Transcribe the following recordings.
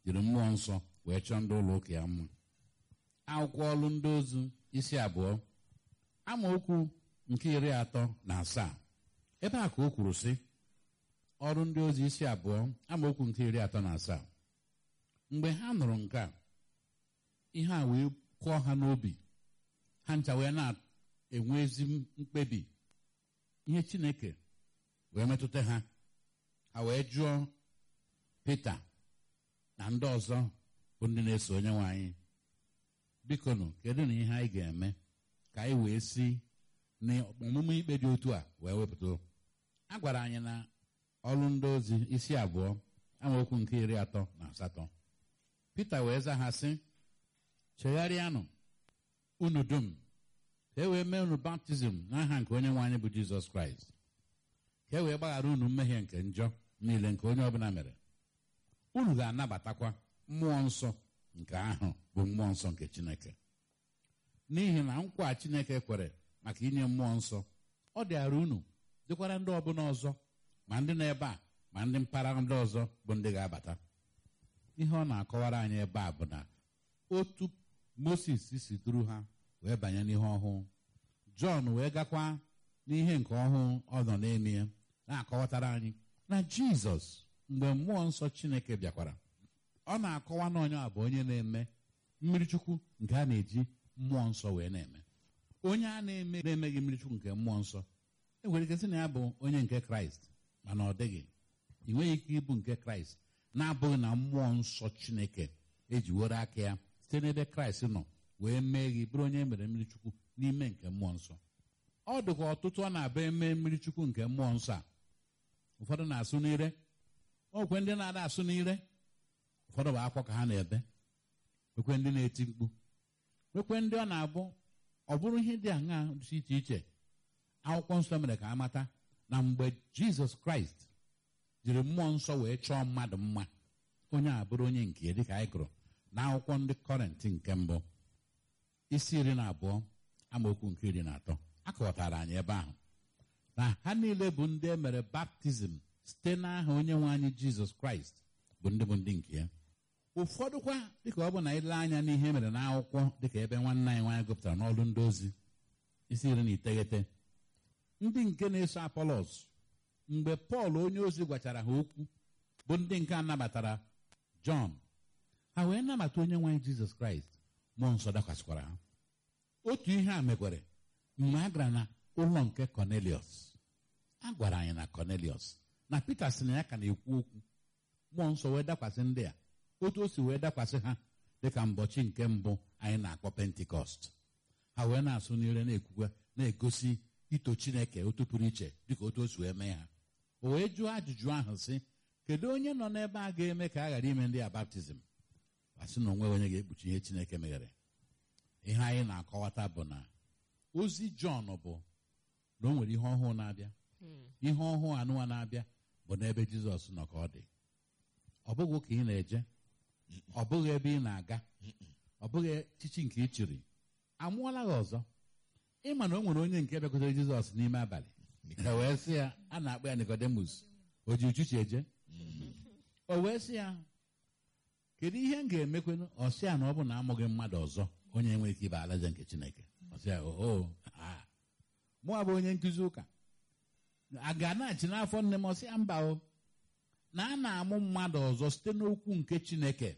jiri mmụọ nsọ wee chọọ ndị ụlọ ụka ya mma akwụkwọ ọrụ ndị ozu isi abụọ amaokwu nke iri atọ na asaa ebe a ka o kwuru sị ọrụ ndị ozi isi abụọ amaokwu nke iri atọ na asaa mgbe ha nụrụ nke a ihe a wee kụọ ha n'obi ha ncha wee na-enwe ezi mkpebi ihe chineke wee metụta ha ha wee jụọ Pita na ndị ọzọ bụ ndị na-eso onye nwe anyị bikonu kedu na ihe anyị ga-eme ka anyị wee si n'ọmụmụ ikpe dị otu a wee wepụta a gwara anyị na ọrụ ndị ozi isi abụọ amaokwu nke iri atọ na asatọ Pita wee zaa ha sị chegharịanụ unu dum ka e wee mee unu baptizim n'aha nke onye nwe anyị bụ Jizọs Kraịst ka e wee gbaghara unu mmehie nke njọ niile nke onye ọbụla mere unu ga-anabatakwa mmụọ nsọ nke ahụ bụ mmụọ nsọ nke Chineke n'ihi na nkwa Chineke kwere maka inye mmụọ nsọ ọ dịara unu dịkwara ndị ọbụla ọzọ ma ndị n'ebe a ma ndị mpaghara ndị ọzọ bụ ndị ga-abata ihe ọ na-akọwara anyị ebe a bụ na otu Moses si duru ha wee banye n'ihe ọhụụ Jọn wee gakwa n'ihe nke ọhụụ ọ nọ n'ime ya na-akọwatara anyị na Jizọs mgbe mmụọ nsọ Chineke bịakwara ọ na-akọwa na onye a bụ onye na-eme mmiri chukwu nke a na-eji mmụọ nsọ wee na-eme onye a na-eme na-emeghị mmiri chukwu nke mmụọ nsọ e nwere ike sị na ya bụ onye nke Kraịst mana ọ dịghị ị nweghị ike ịbụ nke Kraịst na-abụghị na mmụọ nsọ Chineke ejiwere aka ya site n'ebe Kraịst nọ wee mee gị bụrụ onye mere mmiri chukwu n'ime nke mmụọ nsọ ọ dịkwa ọtụtụ ọ na-abịa eme mmiri chukwu nke mmụọ nsọ a ụfọdụ na-asụ n'ire okwe ndị na-ada asụ n'ire ụfọdụ bụ akwa ka ha na-ebe ekwe ndị na-eti mkpu ekwe ndị ọ na-abụ ọ bụrụ ihe dị aṅaa dị iche iche akwụkwọ nsọ mere ka amata na mgbe Jizọs Kraịst jiri mmụọ nsọ wee chọọ mmadụ mma onye a bụrụ onye nke dịka anyị gụrụ na akwụkwọ ndị kọrentị nke mbụ isi iri na abụọ amaokwu nke iri na atọ akọwatara anyị ebe ahụ na ha niile bụ ndị e mere baptizim site n'aha onye nwe anyị Jizọs Kraịst bụ ndị bụ ndị nke ya ụfọdụkwa dịka ọ bụ na ile anya n'ihe mere n'akwụkwọ dịka ebe nwanne anyị nwaanyị gụpụtara n'ọrụ ndị ozi isi iri na iteghete ndị nke na-eso Apolos mgbe Pọl onye ozi gwachara ha okwu bụ ndị nke a nabatara Jọn ha wee nabata onye nwaanyị Jizọs Kraịst mmụọ nsọ dakwasịkwara ha otu ihe a mekwere mgbe a gara na ụlọ nke Cornelius a gwara anyị na Cornelius na Pita sị na ya ka na-ekwu okwu mmụọ nsọ wee dakwasị ndị a otu o si wee dakwasị ha dịka mbọchị nke mbụ anyị na-akpọ pentikọst ha wee na-asụ n'ire na-ekwukwa na-egosi ito chineke otu pụrụ iche dịka otu o si wee mee ha o wee jụọ ajụjụ ahụ sị kedu onye nọ n'ebe a ga-eme ka a ghara ime ndị a baptizim asị na onwe onye ga-ekpuchi ihe chineke meghere ihe anyị na-akọwata bụ na ozi jọn bụ na o nwere ihe ọhụụ na-abịa ihe ọhụụ anụwa na-abịa bụ n'ebe jizọs nọ ka ọ dị ọ bụghị ka ị na-eje ọ bụghị ebe ị na-aga ọ bụghị echichi nke ị chịrị amụọla gị ọzọ ịma na o nwere onye nke bịakwutere jizọs n'ime abalị e wee sị ya a na-akpọ ya nikodemus o ji uchichi eje o wee sị ya kedu ihe m ga-emekwenụ ọ sị ya na ọ bụ na amụghị mmadụ ọzọ onye enweghị ike ịba alaeze nke chineke ọ sị ya oo mụa bụ onye nkụzi ụka a ga na-achị n'afọ nne m ọ sị ya mba o na a na-amụ mmadụ ọzọ site n'okwu nke Chineke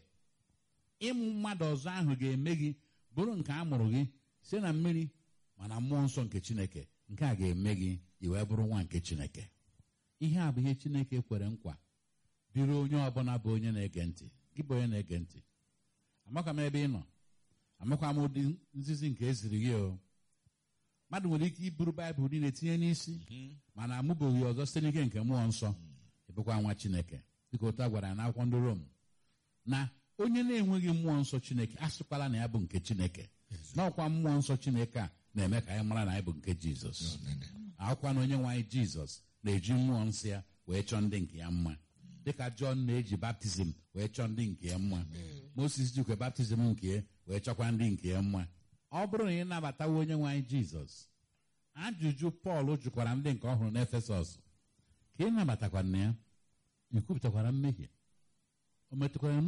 ịmụ mmadụ ọzọ ahụ ga-eme gị bụrụ nke a mụrụ gị site na mmiri mana mmụọ nsọ nke Chineke nke a ga-eme gị i wee bụrụ nwa nke Chineke ihe a bụ ihe Chineke kwere nkwa dịrị onye ọbụla bụ onye na-ege ntị gị bụ onye na-ege ntị amakwa m ebe ị nọ amakwa m ụdị nzizi nke eziri gị o mmadụ nwere ike iburu baịbụl niile tinye n'isi mana amụbeghị ọzọ site n'ike nke mmụọ nsọ ịbụkwa nwa chineke dịka otu a gwara ya n'akwụkwọ ndị rom na onye na-enweghị mmụọ nsọ chineke asịkwala na ya bụ nke chineke n'ọkwa mmụọ nsọ chineke a na-eme ka anyị mara na anyị bụ nke jizọs akwụkwa na onye nwe anyị jizọs na-eji mmụọ nsọ ya wee chọọ ndị nke ya mma dịka jọn na-eji baptizim wee chọọ ndị nke ya mma moses jikwa baptizim nke ya wee chọkwa ndị nke ya mma ọ bụrụ na ị nabatawa onye nwe anyị jizọs ajụjụ pọl jụkwara ndị nke ọhụrụ n'efesọs ka ị nabatakwara na ya ikwupụtakwara mmehie o metụkwara